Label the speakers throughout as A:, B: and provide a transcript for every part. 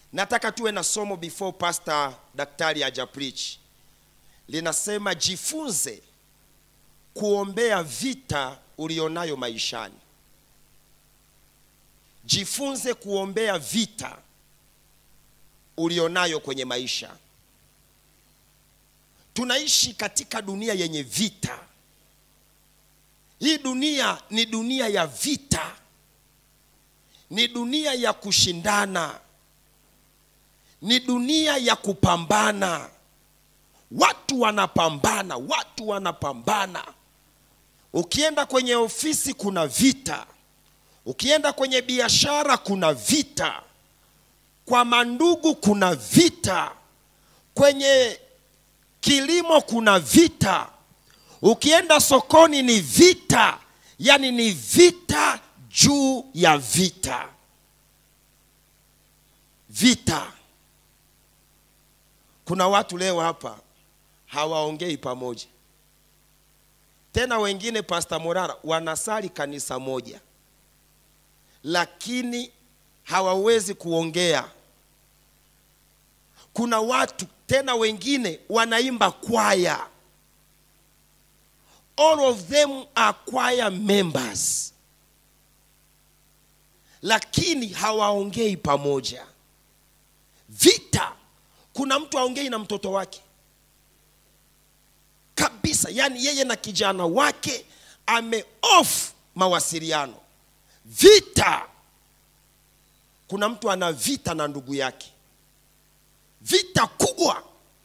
A: nataka tuwe na somo before pastor daktari haja preach linasema jifunze kuombea vita ulionayo maishani jifunze kuombea vita ulionayo kwenye maisha tunaishi katika dunia yenye vita hii dunia ni dunia ya vita ni dunia ya kushindana ni dunia ya kupambana watu wanapambana watu wanapambana ukienda kwenye ofisi kuna vita ukienda kwenye biashara kuna vita kwa mandugu kuna vita kwenye kilimo kuna vita ukienda sokoni ni vita yani ni vita juu ya vita vita kuna watu leo hapa hawaongei pamoja tena wengine pasta morara wanasali kanisa moja lakini hawawezi kuongea kuna watu tena wengine wanaimba kwaya all of them are choir members lakini hawaongei pamoja vita kuna mtu aongei na mtoto wake kabisa yaani yeye na kijana wake ame off mawasiliano vita kuna mtu ana vita na ndugu yake vita kubwa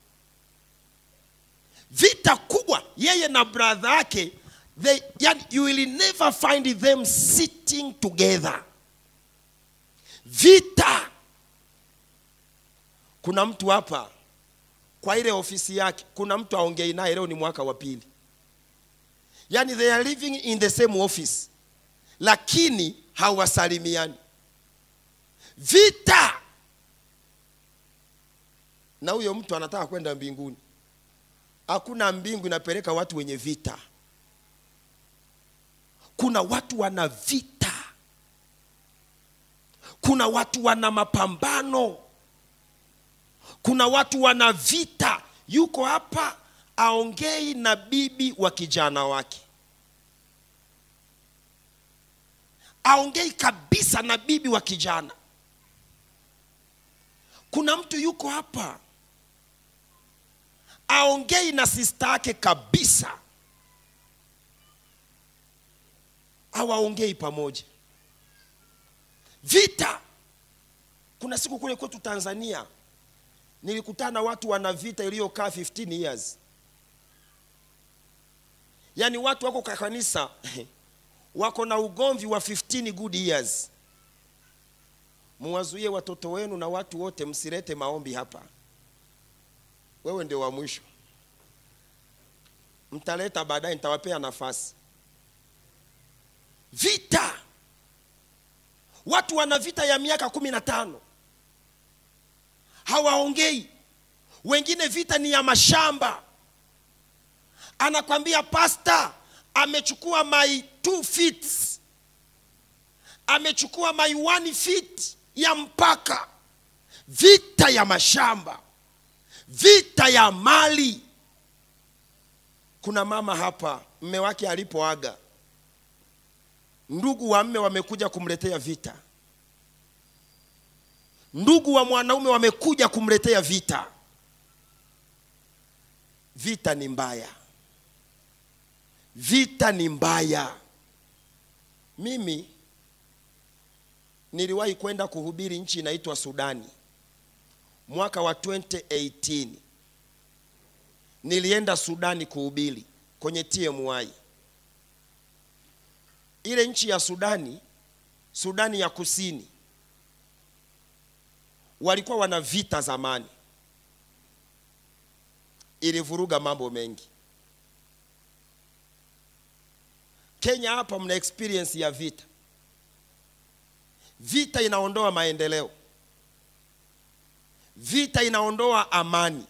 A: vita kubwa yeye na brother yake they, yani, you will never find them sitting together vita kuna mtu hapa kwa ile ofisi yake kuna mtu aongei naye leo ni mwaka wa pili yani they are living in the same office lakini hawasalimiani vita na huyo mtu anataka kwenda mbinguni hakuna mbingu inapeleka watu wenye vita kuna watu wana vita kuna watu wana mapambano kuna watu wana vita yuko hapa aongei na bibi wa kijana wake aongei kabisa na bibi wa kijana kuna mtu yuko hapa aongei na sista yake kabisa hawaongei pamoja vita kuna siku kule kwetu tanzania nilikutana na watu wana vita iliyokaa 15 years yaani watu wako kwa kanisa wako na ugomvi wa 15 good years muwazuie watoto wenu na watu wote msilete maombi hapa wewe ndio wa mwisho mtaleta baadaye nitawapea nafasi vita watu wana vita ya miaka kumi na tano hawaongei wengine vita ni ya mashamba anakwambia pasta amechukua my two feet amechukua my one feet ya mpaka vita ya mashamba vita ya mali kuna mama hapa mme wake alipoaga ndugu wa mme wamekuja kumletea vita ndugu wa mwanaume wamekuja kumletea vita vita ni mbaya vita ni mbaya mimi niliwahi kwenda kuhubiri nchi inaitwa sudani mwaka wa 2018 nilienda sudani kuhubiri kwenye tmi ile nchi ya sudani sudani ya kusini walikuwa wana vita zamani ilivuruga mambo mengi kenya hapa mna experience ya vita vita inaondoa maendeleo vita inaondoa amani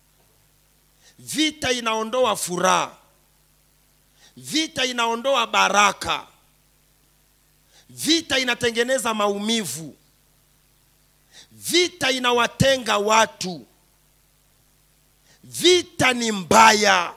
A: vita inaondoa furaha vita inaondoa baraka vita inatengeneza maumivu vita inawatenga watu vita ni mbaya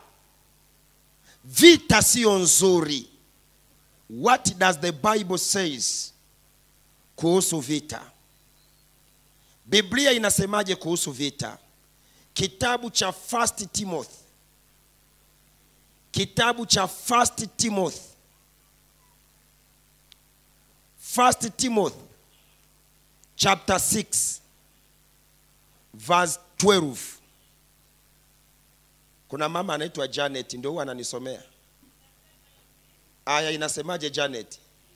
A: vita siyo nzuri what does the bible says kuhusu vita biblia inasemaje kuhusu vita kitabu cha first timothy kitabu cha first timothy first timothy chapter 6 verse 12 kuna mama anaitwa janet ndio huwa ananisomea aya inasemaje janet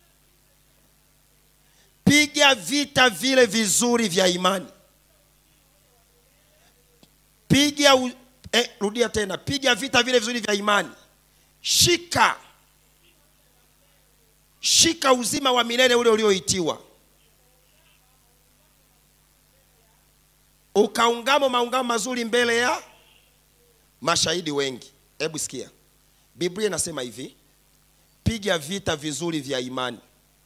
A: piga vita vile vizuri vya imani piga u... eh, rudia tena piga vita vile vizuri vya imani shika shika uzima wa milele ule ulioitiwa ukaungamo maungamo mazuri mbele ya mashahidi wengi hebu sikia biblia inasema hivi piga vita vizuri vya imani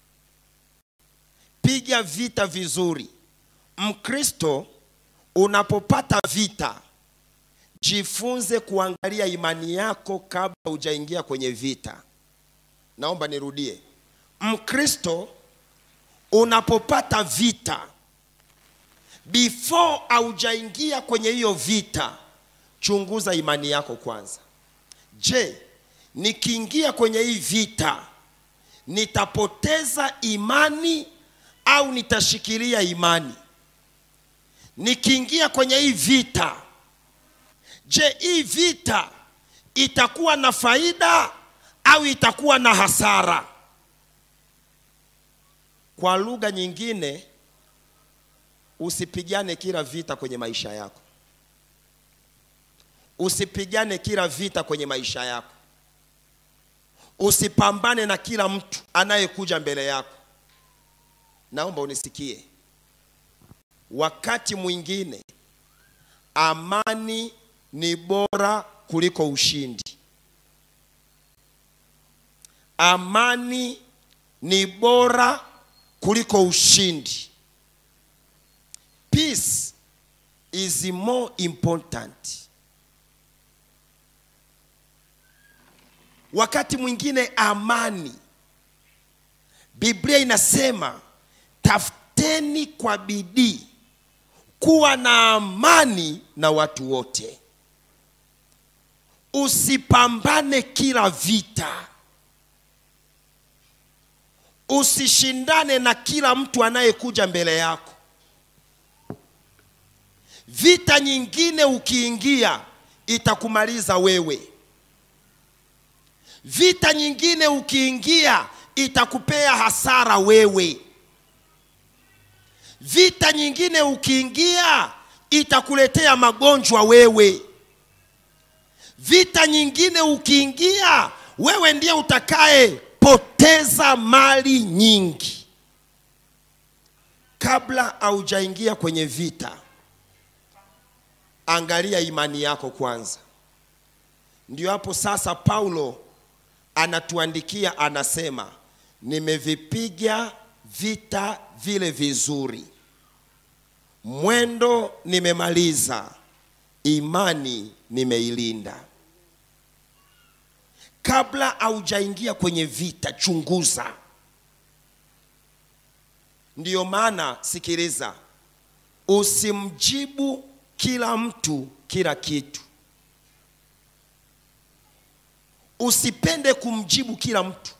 A: piga vita vizuri mkristo unapopata vita jifunze kuangalia imani yako kabla hujaingia kwenye vita naomba nirudie mkristo unapopata vita before haujaingia kwenye hiyo vita chunguza imani yako kwanza je nikiingia kwenye hii vita nitapoteza imani au nitashikilia imani nikiingia kwenye hii vita je hii vita itakuwa na faida au itakuwa na hasara kwa lugha nyingine usipigane kila vita kwenye maisha yako usipigane kila vita kwenye maisha yako usipambane na kila mtu anayekuja mbele yako naomba unisikie wakati mwingine amani ni bora kuliko ushindi amani ni bora kuliko ushindi peace is more important wakati mwingine amani biblia inasema tafuteni kwa bidii kuwa na amani na watu wote usipambane kila vita usishindane na kila mtu anayekuja mbele yako vita nyingine ukiingia itakumaliza wewe vita nyingine ukiingia itakupea hasara wewe vita nyingine ukiingia itakuletea magonjwa wewe vita nyingine ukiingia wewe ndiye utakayepoteza mali nyingi kabla haujaingia kwenye vita angalia imani yako kwanza ndio hapo sasa paulo anatuandikia anasema nimevipiga vita vile vizuri mwendo nimemaliza imani nimeilinda kabla haujaingia kwenye vita chunguza ndiyo maana sikiliza usimjibu kila mtu kila kitu usipende kumjibu kila mtu